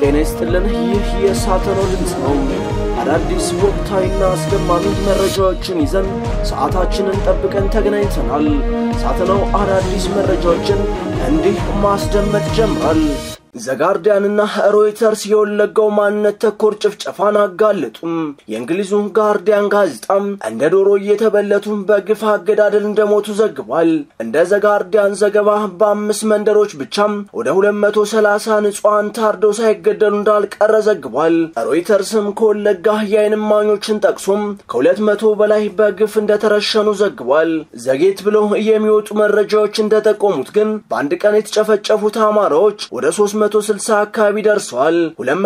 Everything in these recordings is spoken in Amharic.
ጤና ይስጥልን። ይህ የሳተናው ድምፅ ነው። አዳዲስ ወቅታዊና አስደማሚ መረጃዎችን ይዘን ሰዓታችንን ጠብቀን ተገናኝተናል። ሳተናው አዳዲስ መረጃዎችን እንዲህ ማስደመጥ ጀምሯል። ዘጋርዲያንና ሮይተርስ የወለጋው ማንነት ተኮር ጭፍጨፋን አጋለጡም። የእንግሊዙ ጋርዲያን ጋዜጣም እንደ ዶሮ እየተበለቱ በግፍ አገዳደል እንደሞቱ ዘግቧል። እንደ ዘጋርዲያን ዘገባ በአምስት መንደሮች ብቻም ወደ 230 ንጹሐን ታርደው ሳይገደሉ እንዳልቀረ ዘግቧል። ሮይተርስም ከወለጋ የዓይን እማኞችን ጠቅሶም ከሁለት መቶ በላይ በግፍ እንደተረሸኑ ዘግቧል። ዘጌት ብለው የሚወጡ መረጃዎች እንደጠቆሙት ግን በአንድ ቀን የተጨፈጨፉት አማራዎች ወደ 3 160 አካባቢ ደርሰዋል።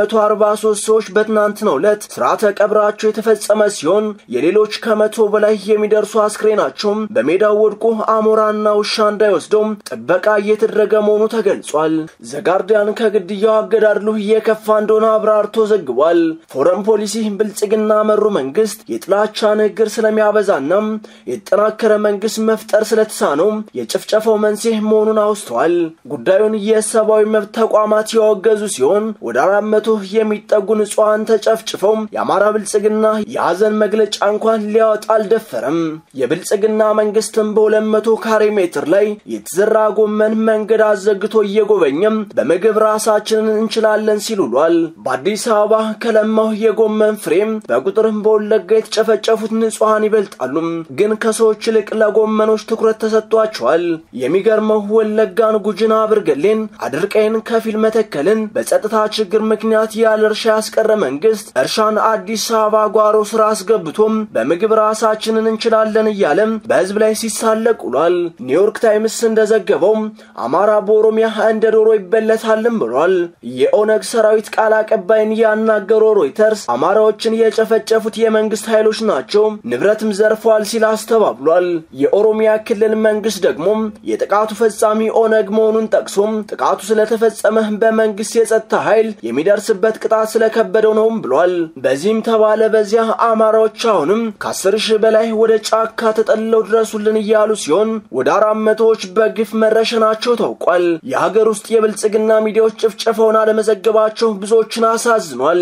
243 ሰዎች በትናንትናው ዕለት ስርዓተ ቀብራቸው የተፈጸመ ሲሆን የሌሎች ከመቶ በላይ የሚደርሱ አስክሬናቸው በሜዳው ወድቆ አሞራና ውሻ እንዳይወስደው ጥበቃ እየተደረገ መሆኑ ተገልጿል። ዘጋርዲያን ከግድያው አገዳድሉ እየከፋ እንደሆነ አብራርቶ ዘግቧል። ፎረን ፖሊሲ ብልጽግና መሩ መንግስት የጥላቻ ንግግር ስለሚያበዛና የተጠናከረ መንግስት መፍጠር ስለተሳነው የጭፍጨፋው መንስኤ መሆኑን አውስተዋል። ጉዳዩን የሰብአዊ መብት ተቋማት ያወገዙ ሲሆን ወደ አራት መቶ የሚጠጉ ንጹሐን ተጨፍጭፈው የአማራ ብልጽግና የሐዘን መግለጫ እንኳን ሊያወጣ አልደፈረም። የብልጽግና መንግስትም በሁለት መቶ ካሬ ሜትር ላይ የተዘራ ጎመን መንገድ አዘግቶ እየጎበኘም በምግብ ራሳችንን እንችላለን ሲል ውሏል። በአዲስ አበባ ከለማው የጎመን ፍሬም በቁጥርም በወለጋ የተጨፈጨፉት ንጹሐን ይበልጣሉ። ግን ከሰዎች ይልቅ ለጎመኖች ትኩረት ተሰጥቷቸዋል። የሚገርመው ወለጋን፣ ጉጂን፣ አብርገሌን፣ አድርቀይን ከፊል መተከልን በጸጥታ ችግር ምክንያት ያለ እርሻ ያስቀረ መንግስት እርሻን አዲስ አበባ ጓሮ ስራ አስገብቶም በምግብ ራሳችንን እንችላለን እያለም በህዝብ ላይ ሲሳለቅ ውሏል። ኒውዮርክ ታይምስ እንደዘገበው አማራ በኦሮሚያ እንደ ዶሮ ይበለታልም ብሏል። የኦነግ ሰራዊት ቃል አቀባይን ያናገረው ሮይተርስ አማራዎችን የጨፈጨፉት የመንግስት ኃይሎች ናቸው፣ ንብረትም ዘርፈዋል ሲል አስተባብሏል። የኦሮሚያ ክልል መንግስት ደግሞ የጥቃቱ ፈጻሚ ኦነግ መሆኑን ጠቅሶም ጥቃቱ ስለተፈጸመ በመንግስት የጸጥታ ኃይል የሚደርስበት ቅጣት ስለከበደው ነውም ብሏል። በዚህም ተባለ በዚያ አማራዎች አሁንም ከአስር ሺህ በላይ ወደ ጫካ ተጠልለው ድረሱልን እያሉ ሲሆን ወደ አራት መቶዎች በግፍ መረሸናቸው ታውቋል። የሀገር ውስጥ የብልጽግና ሚዲያዎች ጭፍጨፋውን አለመዘገባቸው ብዙዎችን አሳዝኗል።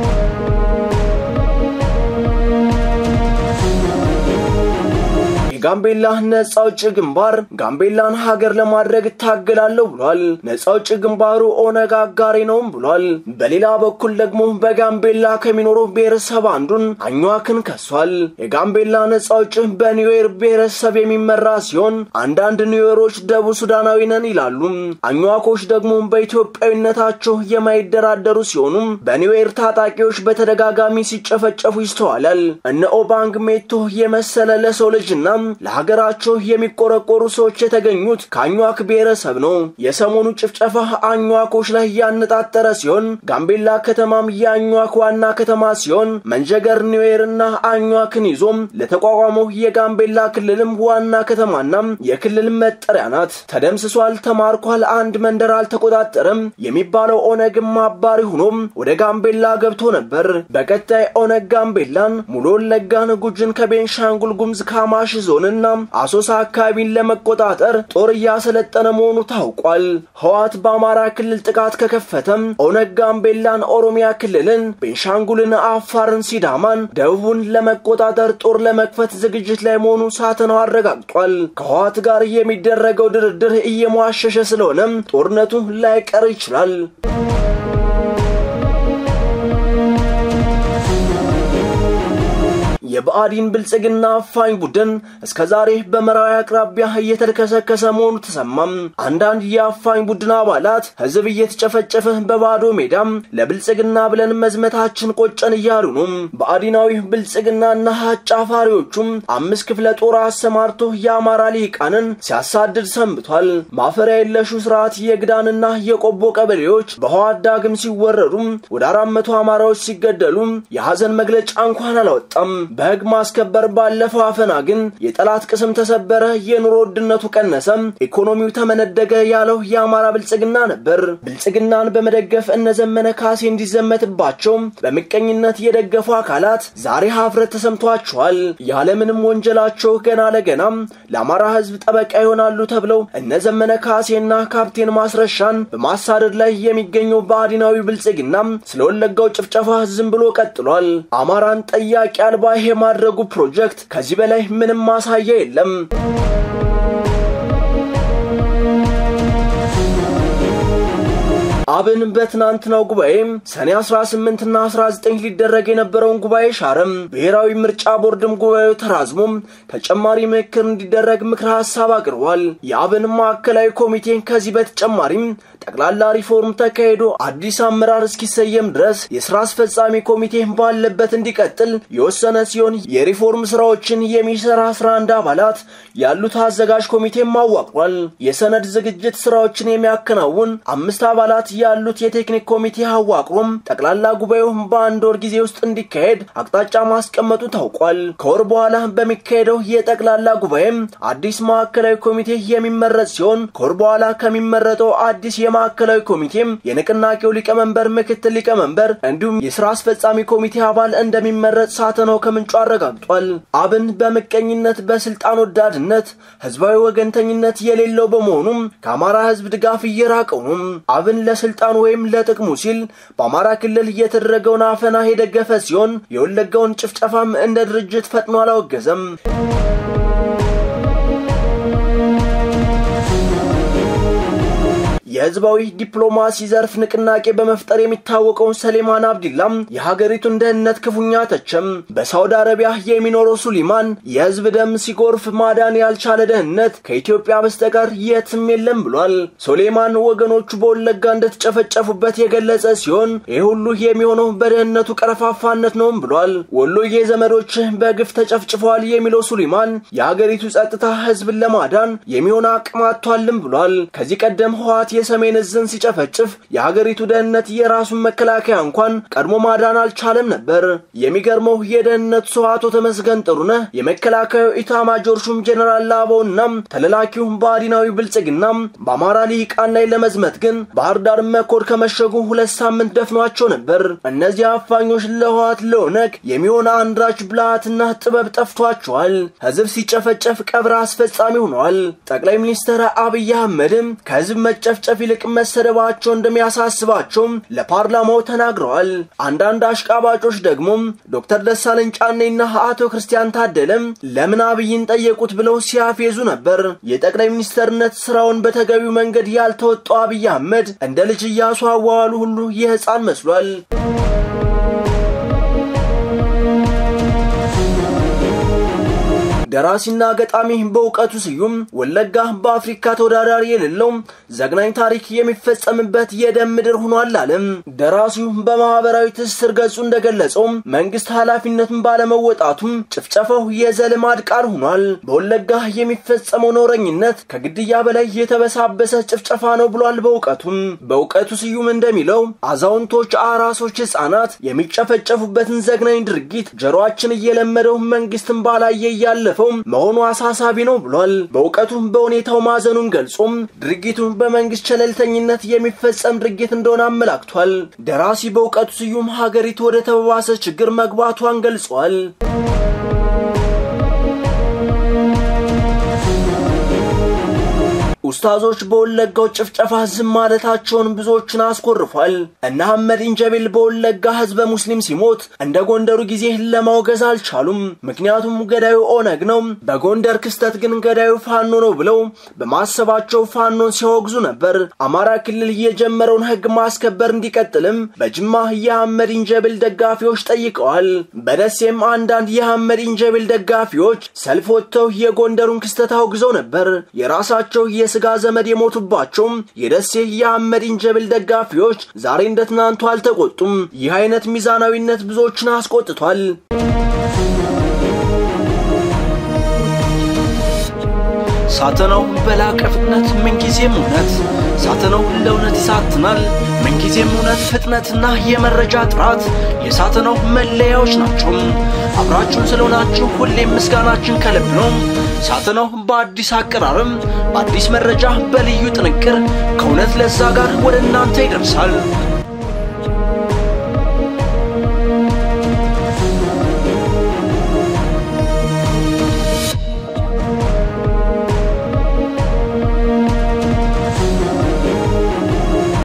የጋምቤላ ነጻ አውጪ ግንባር ጋምቤላን ሀገር ለማድረግ እታገላለሁ ብሏል። ነጻ አውጪ ግንባሩ ኦነግ አጋሪ ነውም ብሏል። በሌላ በኩል ደግሞ በጋምቤላ ከሚኖሩ ብሔረሰብ አንዱን አኟክን ከሷል። የጋምቤላ ነጻ አውጪ በኒዌር ብሔረሰብ የሚመራ ሲሆን አንዳንድ ኒዌሮች ደቡብ ሱዳናዊ ነን ይላሉ። አኟኮች ደግሞ በኢትዮጵያዊነታቸው የማይደራደሩ ሲሆኑ በኒዌር ታጣቂዎች በተደጋጋሚ ሲጨፈጨፉ ይስተዋላል። እነ ኦባንግ ሜቶ የመሰለ ለሰው ልጅና ለሀገራቸው የሚቆረቆሩ ሰዎች የተገኙት ከአኟክ ብሔረሰብ ነው። የሰሞኑ ጭፍጨፋ አኟኮች ላይ ያነጣጠረ ሲሆን ጋምቤላ ከተማም የአኟክ ዋና ከተማ ሲሆን መንጀገር ኒዌርና አኟክን ይዞም ለተቋቋመው የጋምቤላ ክልልም ዋና ከተማና የክልል መጠሪያ ናት። ተደምስሷል፣ ተማርኳል፣ አንድ መንደር አልተቆጣጠረም የሚባለው ኦነግም አባሪ ሆኖም ወደ ጋምቤላ ገብቶ ነበር። በቀጣይ ኦነግ ጋምቤላን፣ ሙሉ ወለጋን፣ ጉጅን ከቤንሻንጉል ጉምዝ ካማሽ ዞንና አሶሳ አካባቢን ለመቆጣጠር ጦር እያሰለጠነ መሆኑ ታውቋል። ህዋት በአማራ ክልል ጥቃት ከከፈተም ኦነግ ጋምቤላን፣ ኦሮሚያ ክልልን፣ ቤንሻንጉልን፣ አፋርን፣ ሲዳማን፣ ደቡቡን ለመቆጣጠር ጦር ለመክፈት ዝግጅት ላይ መሆኑ ሳተናው አረጋግጧል። ከህዋት ጋር የሚደረገው ድርድር እየሟሸሸ ስለሆነም ጦርነቱ ላይቀር ይችላል። የብአዴን ብልጽግና አፋኝ ቡድን እስከ ዛሬ በመራዊ አቅራቢያ እየተልከሰከሰ መሆኑ ተሰማም። አንዳንድ የአፋኝ ቡድን አባላት ህዝብ እየተጨፈጨፈ በባዶ ሜዳም ለብልጽግና ብለን መዝመታችን ቆጨን እያሉ ነው። ብአዴናዊ ብልጽግናና አጫፋሪዎቹም አምስት ክፍለ ጦር አሰማርቶ የአማራ ሊቃንን ሲያሳድድ ሰንብቷል። ማፈሪያ የለሹ ስርዓት የግዳንና የቆቦ ቀበሌዎች በህዋት ዳግም ሲወረዱ ወደ አራት መቶ አማራዎች ሲገደሉ የሐዘን መግለጫ እንኳን አላወጣም። በሕግ ማስከበር ባለፈው አፈና ግን የጠላት ቅስም ተሰበረ፣ የኑሮ ውድነቱ ቀነሰም፣ ኢኮኖሚው ተመነደገ ያለው የአማራ ብልጽግና ነበር። ብልጽግናን በመደገፍ እነ ዘመነ ካሴ እንዲዘመትባቸው በምቀኝነት የደገፉ አካላት ዛሬ ሀፍረት ተሰምቷቸዋል። ያለምንም ወንጀላቸው ገና ለገናም ለአማራ ሕዝብ ጠበቃ ይሆናሉ ተብለው እነ ዘመነ ካሴና ካፕቴን ማስረሻን በማሳደድ ላይ የሚገኘው ብአዴናዊ ብልጽግና ስለ ወለጋው ጭፍጨፋ ዝም ብሎ ቀጥሏል። አማራን ጠያቂ አልባ የማድረጉ ፕሮጀክት ከዚህ በላይ ምንም ማሳያ የለም። አብን በትናንትናው ጉባኤ ሰኔ 18 እና 19 ሊደረግ የነበረውን ጉባኤ ሻረም። ብሔራዊ ምርጫ ቦርድም ጉባኤው ተራዝሞ ተጨማሪ ምክክር እንዲደረግ ምክረ ሀሳብ አቅርቧል። የአብን ማዕከላዊ ኮሚቴ ከዚህ በተጨማሪም ጠቅላላ ሪፎርም ተካሂዶ አዲስ አመራር እስኪሰየም ድረስ የስራ አስፈጻሚ ኮሚቴ ባለበት እንዲቀጥል የወሰነ ሲሆን የሪፎርም ስራዎችን የሚሰራ 11 አባላት ያሉት አዘጋጅ ኮሚቴም አዋቅሯል። የሰነድ ዝግጅት ስራዎችን የሚያከናውን አምስት አባላት ያሉት የቴክኒክ ኮሚቴ አዋቅሮም ጠቅላላ ጉባኤው በአንድ ወር ጊዜ ውስጥ እንዲካሄድ አቅጣጫ ማስቀመጡ ታውቋል። ከወር በኋላ በሚካሄደው የጠቅላላ ጉባኤም አዲስ ማዕከላዊ ኮሚቴ የሚመረጥ ሲሆን ከወር በኋላ ከሚመረጠው አዲስ የማዕከላዊ ኮሚቴም የንቅናቄው ሊቀመንበር፣ ምክትል ሊቀመንበር እንዲሁም የስራ አስፈጻሚ ኮሚቴ አባል እንደሚመረጥ ሳተናው ከምንጩ አረጋግጧል። አብን በምቀኝነት በስልጣን ወዳድነት ህዝባዊ ወገንተኝነት የሌለው በመሆኑም ከአማራ ህዝብ ድጋፍ እየራቀው ነው። አብን ለስልጣን ወይም ለጥቅሙ ሲል በአማራ ክልል የተደረገውን አፈና የደገፈ ሲሆን የወለጋውን ጭፍጨፋም እንደ ድርጅት ፈጥኖ አላወገዘም። የህዝባዊ ዲፕሎማሲ ዘርፍ ንቅናቄ በመፍጠር የሚታወቀውን ሰሌማን አብዲላም የሀገሪቱን ደህንነት ክፉኛ ተቸም። በሳውዲ አረቢያ የሚኖረው ሱሊማን የህዝብ ደም ሲጎርፍ ማዳን ያልቻለ ደህንነት ከኢትዮጵያ በስተቀር የትም የለም ብሏል። ሱሌማን ወገኖቹ በወለጋ እንደተጨፈጨፉበት የገለጸ ሲሆን ይህ ሁሉ የሚሆነው በደህንነቱ ቀረፋፋነት ነውም ብሏል። ወሎዬ ዘመዶች በግፍ ተጨፍጭፈዋል የሚለው ሱሊማን የሀገሪቱ ጸጥታ ህዝብን ለማዳን የሚሆን አቅም አጥቷልም ብሏል። ከዚህ ቀደም ህወሓት የሰሜን እዝን ሲጨፈጭፍ የሀገሪቱ ደህንነት የራሱን መከላከያ እንኳን ቀድሞ ማዳን አልቻለም ነበር። የሚገርመው የደህንነቱ ሰው አቶ ተመስገን ጥሩነህ የመከላከያው ኢታማጆር ሹም ጀኔራል ላባውና ተለላኪው ብአዴናዊ ብልጽግና በአማራ ልሂቃን ላይ ለመዝመት ግን ባህር ዳር መኮድ ከመሸጉ ሁለት ሳምንት ደፍኗቸው ነበር። እነዚህ አፋኞች ለህወሓት ለኦነግ የሚሆን አንዳች ብልሃትና ጥበብ ጠፍቷቸዋል። ህዝብ ሲጨፈጨፍ ቀብር አስፈጻሚ ሆነዋል። ጠቅላይ ሚኒስትር አብይ አህመድም ከህዝብ መጨፍጨፍ ይልቅ መሰደባቸው እንደሚያሳስባቸው ለፓርላማው ተናግረዋል። አንዳንድ አሽቃባጮች ደግሞ ዶክተር ደሳለኝ ጫኔና አቶ ክርስቲያን ታደለም ለምን አብይን ጠየቁት ብለው ሲያፌዙ ነበር። የጠቅላይ ሚኒስትርነት ስራውን በተገቢው መንገድ ያልተወጣው አብይ አህመድ እንደ ልጅ እያሱ አዋዋሉ ሁሉ የህፃን መስሏል። ደራሲና ገጣሚ በእውቀቱ ስዩም ወለጋ በአፍሪካ ተወዳዳሪ የሌለው ዘግናኝ ታሪክ የሚፈጸምበት የደም ምድር ሆኗል አለም። ደራሲው በማህበራዊ ትስስር ገጹ እንደገለጸው መንግስት ኃላፊነቱን ባለመወጣቱም ጭፍጨፋው የዘልማድ ቃል ሆኗል። በወለጋ የሚፈጸመው ነውረኝነት ከግድያ በላይ የተበሳበሰ ጭፍጨፋ ነው ብሏል። በእውቀቱም በእውቀቱ ስዩም እንደሚለው አዛውንቶች፣ አራሶች፣ ህጻናት የሚጨፈጨፉበትን ዘግናኝ ድርጊት ጆሮአችን እየለመደው መንግስትን ባላየ እያለፈ መሆኑ አሳሳቢ ነው ብሏል። በእውቀቱ በሁኔታው ማዘኑን ገልጾም ድርጊቱ በመንግስት ቸለልተኝነት የሚፈጸም ድርጊት እንደሆነ አመላክቷል። ደራሲ በእውቀቱ ስዩም ሀገሪቱ ወደ ተባባሰ ችግር መግባቷን ገልጿል። ኡስታዞች በወለጋው ጭፍጨፋ ዝም ማለታቸውን ብዙዎችን አስኮርፏል። እነ አህመድ ኢንጀቤል በወለጋ ህዝበ ሙስሊም ሲሞት እንደ ጎንደሩ ጊዜ ለማውገዝ አልቻሉም። ምክንያቱም ገዳዩ ኦነግ ነው፣ በጎንደር ክስተት ግን ገዳዩ ፋኖ ነው ብለው በማሰባቸው ፋኖን ሲያወግዙ ነበር። አማራ ክልል የጀመረውን ህግ ማስከበር እንዲቀጥልም በጅማ የአህመድ ኢንጀቤል ደጋፊዎች ጠይቀዋል። በደሴም አንዳንድ የአህመድ ኢንጀቤል ደጋፊዎች ሰልፍ ወጥተው የጎንደሩን ክስተት አውግዘው ነበር። የራሳቸው የስጋ ዘመድ የሞቱባቸውም የደሴ የአህመድ ኢንጀብል ደጋፊዎች ዛሬ እንደ ትናንቱ አልተቆጡም። ይህ አይነት ሚዛናዊነት ብዙዎችን አስቆጥቷል። ሳተናው በላቀ ፍጥነት ምንጊዜም እውነት ሳትነው ለእውነት ይሳትናል። ምንጊዜም እውነት፣ ፍጥነትና የመረጃ ጥራት የሳትነው መለያዎች ናቸው። አብራችሁን ስለሆናችሁ ሁሌም ምስጋናችን ከልብ ነው። ሳትነው በአዲስ አቀራረም፣ በአዲስ መረጃ፣ በልዩ ጥንቅር ከእውነት ለዛ ጋር ወደ እናንተ ይደርሳል።